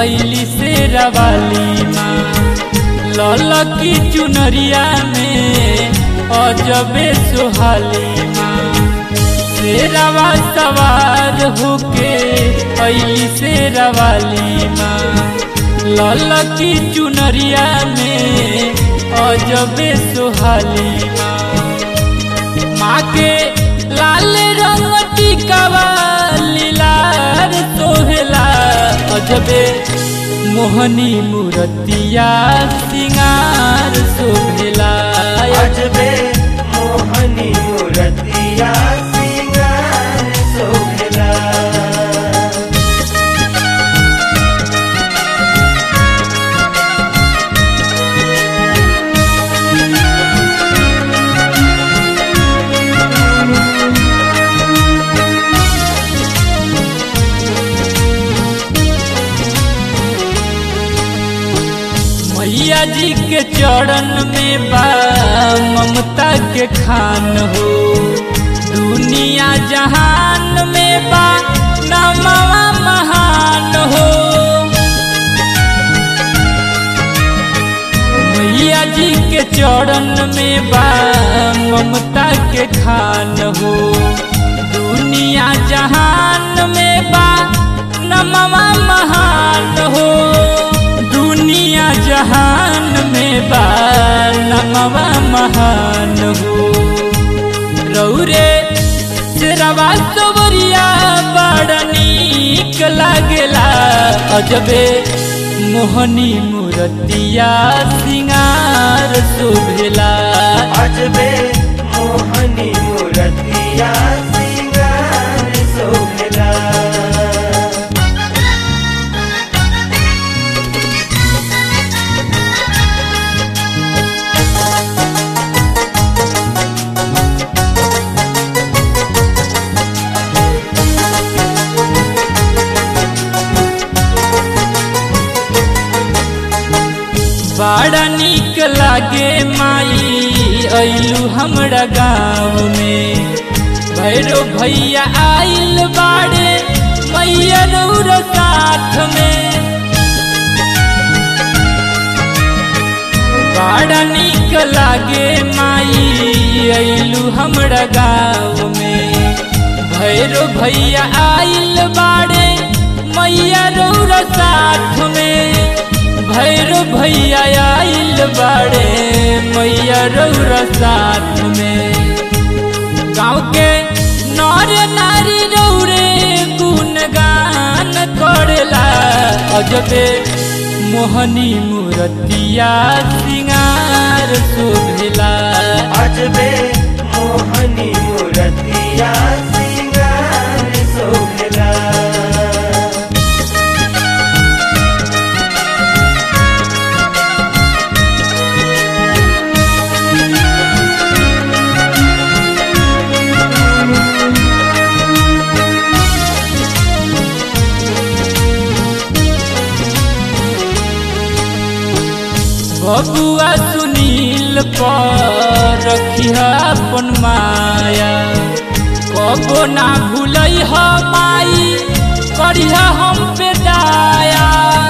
ऐली से रवाली माँ ललकी चुनरिया में अजबे सुहाली माँ शेरवा सवार होके ऐली से रवाली माँ ललकी चुनरिया में अजबे सुहाली माँ माँ के लाल रंग टिकावा लीलार सोहेला अजबे मोहनी मूर्तिया सिंगार शोभेला अजबे मोहनी मूर्तिया सिंगार शोभेला मैया जी के चरण में बा ममता के खान हो दुनिया जहान में बा नमवा महान हो मैया जी के चरण में बा ममता के खान हो दुनिया जहान में बा नमवा महान हो दुनिया जहान में बा नमवा महान हो रौरे शेरवा सबरिया बड़ नीक लागेला अजबे मोहनी मूर्तिया सिंगार शोभेला अजबे मोहनी मूर्तिया सिंगार शोभेला बड़ा नीक लागे माई ऐलू हमरा गाँव में भैरो भैया आइल बाड़े मैया रौर साथ में बड़ा नीक लागे माई ऐलू हमरा गाँव में भैरो भैया आइल बाड़े मैया रौर साथ में भैरो भैया आइल बाड़े मैया रौर साथ में गाँव के नर नारी रौरे गुणगान करेला अजबे मोहनी मूर्तिया सिंगार शोभेला अजबे मोहनी मूर्तिया सिंगार शोभेला बबुआ सुनील पर रखिया अपन माया कबो ना भूलै ह माई करिह हम पे दाया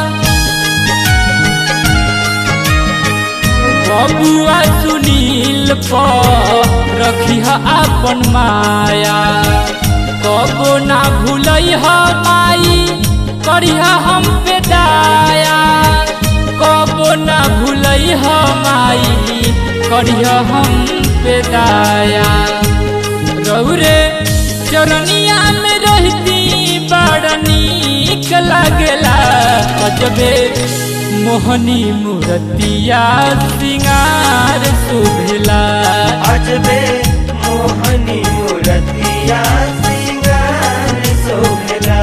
बबुआ सुनील पर रखिह अपन माया कबो ना भूलै ह माई करिह हम पे दाया कबो ना भूलै ह माई करिह हम पे दाया रौरे चरनिया में रहती बड़ नीक लागेला अजबे मोहनी मूर्तिया सिंगार शोभेला अजबे मोहनी मूर्तिया सिंगार शोभेला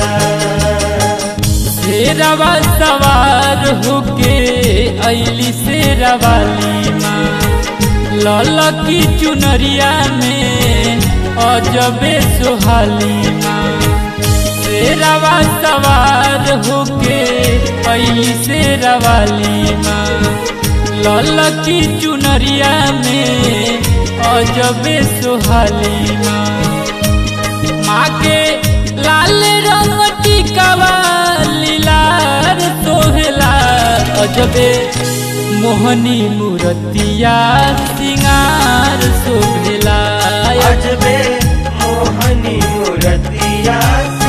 शेरवा सवार होके ऐली शेरवाली माँ ललकी चुनरिया में अजबे सुहाली माँ शेरवा सवार होके ऐली शेरवाली माँ ललकी चुनरिया में अजबे सुहाली माँ माँ के लाल रंग टिकावा लीलार तो अजबे मोहनी मूर्तिया सिंगार शोभेला अजबे मोहनी मूर्तिया